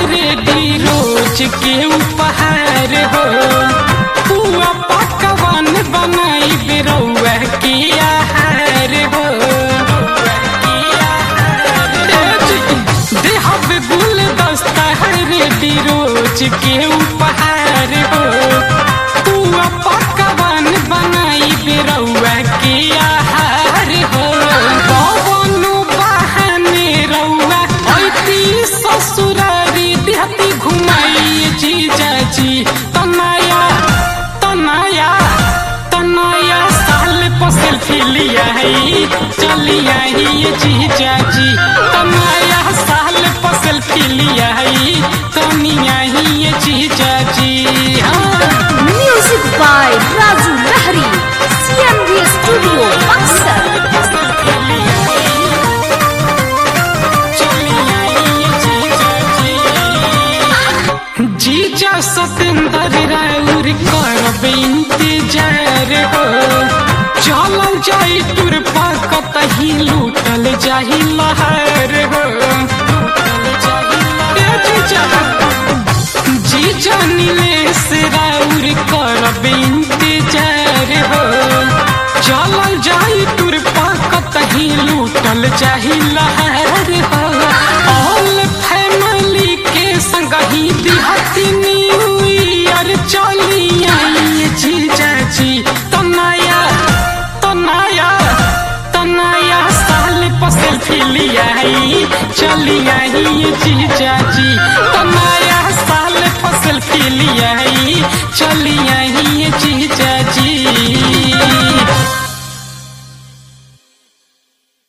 Ready रोज के उपहार हो पुआ पकवान बनाई बेरौआ के आहार हो देहब गुल दस्ता रेडी रोज के उपहार हो पुआ पकवान बनाई बेरौआ के आहार हो कवनो बहाने रौआ ऐती ससुरारी देहती घुमाई जीजाजी तनाया तनाया तनाया साल पर सेल्फी लिया है चलिया ही ये जीजाजी तनाया साल पर सेल्फी लिया है तनिया ही ये जीजाजी हाँ Music by Raju Lahari. CMB Studio, Buxar. जीजा सतेंद्र राउर करब इंतजार हो चलल जाई तुर पर कतही लूटल जाही लहर हो ए जीजा जीजा नीलेश राउर करब इंतजार हो चलल जाई तुर पर कतही लूटल जाही लहर हो ऑल फैमिली के संग ही दिहती न्यू ईयर चली आई जीजा जी तनाया तनाया तनाया साल पर सेल्फी लिया है चली आई जीजा जी तनाया साल पर सेल्फी लिया है चली आई जीजा